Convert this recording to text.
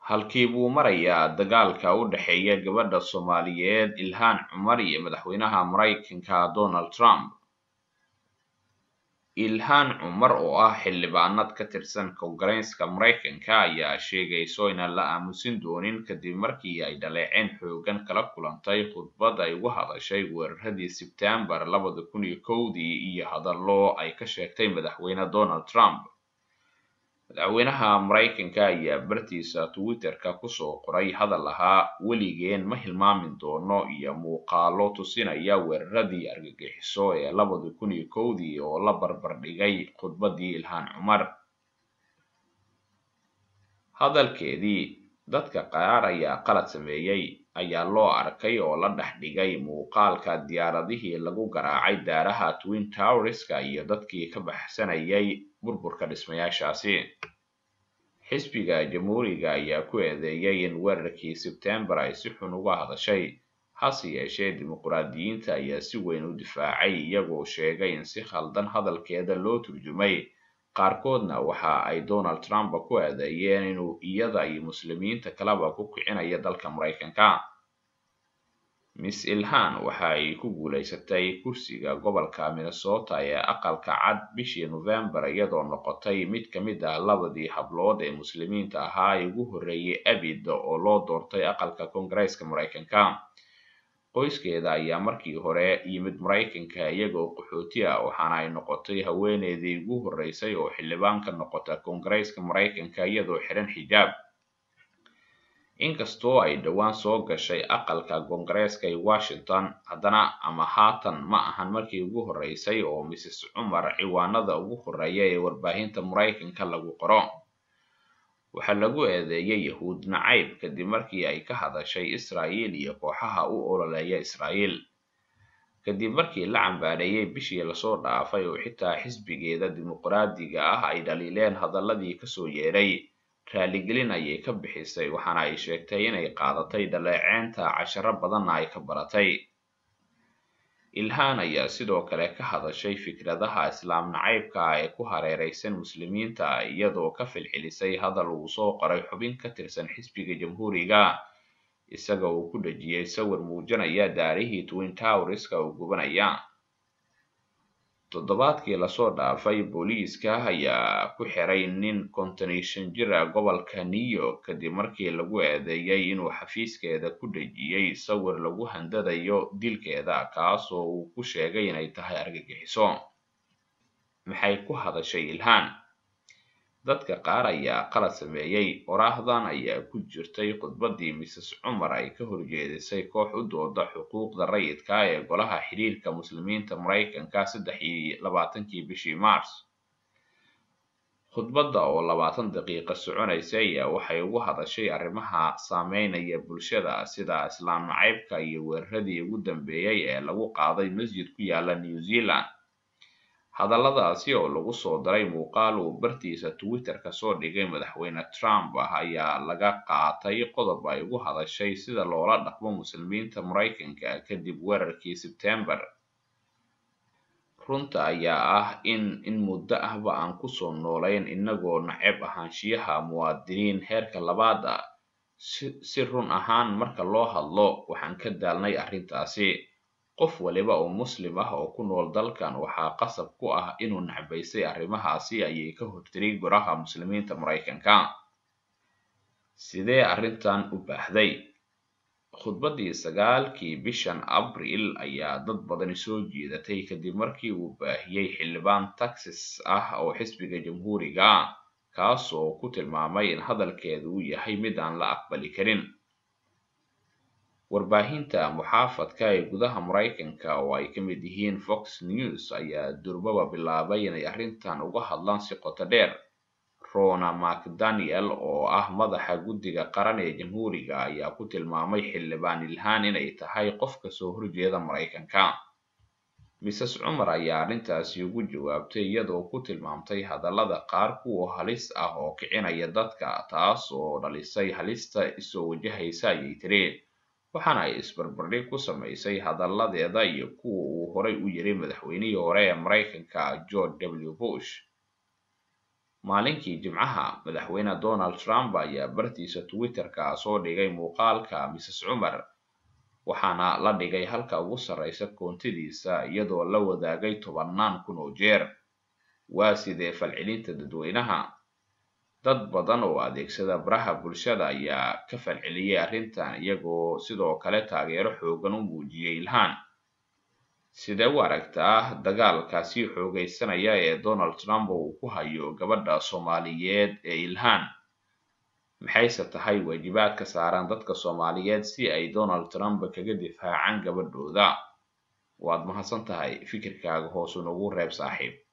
halkii buu marayaa dagaalka u dhexeeya gabadha soomaaliyeed ilhaan cumar iyo madaxweynaha maraykanka donald trump ilhaan cumar oo ah xildhibaanad ka tirsan koongareeska maraykanka ayaa sheegayso inaan la aamusin doonin kadib markii ay dhaleeceen xoogan kala kulantay khudbad ay uga hadashay weeraradii sebtembar labada kun iyo kowdii iyo hadallo ay ka sheegtay madaxweyne donald trump madaxweynaha maraykanka ayaa bartiisa twitterka kusoo qoray hadal ahaa weligeen ma hilmaamin doono iyo muuqaalo tusinaya weeraradii argagixiso ee labada kun iyo kowdii oo la barbardhigay khudbadii ilhaan cumar hadalkeedii dadka qaar ayaa qalad sameeyey ayaa loo arkay oo la dhex dhigay muuqaalka diyaaradihii lagu garaacay daaraha twin towerska iyo dadkii ka baxsanayay burburka dhismayaashaasi xisbiga jamhuuriga ayaa ku eedeeyay in weerarkii sebtembar ay si xun uga hadashay hase yeeshee dimuqraadiyiinta ayaa si weyn u difaacay iyagoo sheegay in si khaldan hadalkeeda loo turjumay qaarkoodna waxa ay donald trump ku eedeeyeen inuu iyada iyo muslimiinta kaleba ku kicinayo dalka maraykanka miss ilhaan waxa ay ku guulaysatay kursiga gobolka minnesota ee aqalka cad bishii novembar iyadoo noqotay mid ka mid ah labadii hablood ee muslimiinta ahaa ee ugu horreeyay abid oo loo doortay aqalka koongareeska maraykanka qoyskeeda ayaa markii hore yimid maraykanka iyagoo qaxooti ah waxaana ay noqotay haweeneydii ugu horreysay oo xildhibaan ka noqota koongareeska maraykanka iyadoo xiran xijaab inkastoo ay dhowaan soo gashay aqalka koongareeska ee washington haddana ama haatan ma ahan markii ugu horreysay oo mrs cumar ciwaanada ugu horreeya ee warbaahinta maraykanka lagu qoro waxaa lagu eedeeyay yahuud nacayb kadib markii ay ka hadashay israa'iil iyo kooxaha u ololeeya israa'iil kadib markii la cambaareeyay bishii lasoo dhaafay oo xitaa xisbigeeda dimuqraadiga ah ay dhaliileen hadaladii kasoo yeedhay raaligelin ayay ka bixisay waxaana ay sheegtay inay qaadatay dhaleeceynta casharo badanna ay ka baratay ilhaan ayaa sidoo kale ka hadashay fikradaha islaam nacaybka ah ee ku hareereysan muslimiinta iyadoo ka filxilisay hadal uu soo qoray xubin ka tirsan xisbiga jamhuuriga isaga uu ku dhejiyey sawir muujinaya daarihii twin towerska oo gubanaya toddobaadkii lasoo dhaafay booliiska ayaa ku xiray nin konton iyo shan jir ah gobolka new york kadib markii lagu eedeeyay inuu xafiiskeeda ku dhejiyey sawir lagu handadayo dilkeeda kaas oo uu ku sheegay inay tahay argagixiso maxay ku hadashay ilhaan dadka qaar ayaa qalad sameeyey oraahdan ayaa ku jirtay khudbadii mrs cumar ay ka horjeedisay koox u dooda xuquuqda rayidka ee golaha xiriirka muslimiinta maraykanka saddex iyo labaatankii bishii mars khudbadda oo labaatan daqiiqa soconaysa ayaa waxay ugu hadashay arrimaha saameynaya bulshada sida islaam nacaybka iyo weeraradii ugu dambeeyey ee lagu qaaday masjid ku yaala new zealand hadalladaasi oo lagu soo daray muuqaal uu bartiisa twitterka soo dhigay madaxweyne trump ah ayaa laga qaatay qodob ay ugu hadashay sida loola dhaqmo muslimiinta maraykanka kadib weerarkii sebtembar runta ayaa ah in in muddo ahba aan kusoo noolayn inagoo naceb ahaanshiyaha muwaadiniin heerka labaad ah si run ahaan marka loo hadlo waxaan ka daalnay arrintaasi qof waliba oo muslim ah oo ku nool dalkan waxaa qasab ku ah inuu nacbaysay arrimahaasi ayay ka hortiri goraha muslimiinta maraykanka sidee arrintan u baahday khudbaddii sagaalkii bishan abriil ayaa dad badani soo jiidatay kadib markii uu baahiyey xildhibaan texas ah oo xisbiga jamhuuriga ah kaas oo ku tilmaamay in hadalkeedu uu yahay mid aan la aqbali karin warbaahinta muxaafadka ee gudaha maraykanka oo ay ka mid yihiin fox news ayaa durbaba bilaabay inay arrintan uga hadlaan si qoto dheer rona macdaniel oo ah madaxa guddiga qaran ee jamhuuriga ayaa ku tilmaamay xildhibaan ilhaan inay tahay qof kasoo horjeeda maraykanka mrs cumar ayaa arrintaasi ugu jawaabtay iyadoo ku tilmaamtay hadallada qaar kuwa halis ah oo kicinaya dadka taas oo dhalisay halista isoo wajahaysa ayay tiri waxaana ay isbarbardhig ku samaysay hadalladeeda iyo kuwa uu horay u yiri madaxweynihii hore ee maraykanka george w bush maalinkii jimcaha madaxweyne donald trump ayaa bartiisa twitterka soo dhigay muuqaalka mrs cumar waxaana la dhigay halka ugu sarreysa koontadiisa iyadoo la wadaagay tobannaan kun oo jeer waa sidee falcelinta dadweynaha dad badan oo adeegsada baraha bulshada ayaa ka falceliyay arrintan iyagoo sidoo kale taageero xoogan u muujiyay ilhaan sidee u aragtaa dagaalka sii xoogaysanaya ee donald trump uu ku hayo gabadha soomaaliyeed ee ilhaan maxayse tahay waajibaadka saaran dadka soomaaliyeed si ay donald trump kaga difaacaan gabadhooda waad mahadsan tahay fikirkaaga hoos unagu reeb saaxiib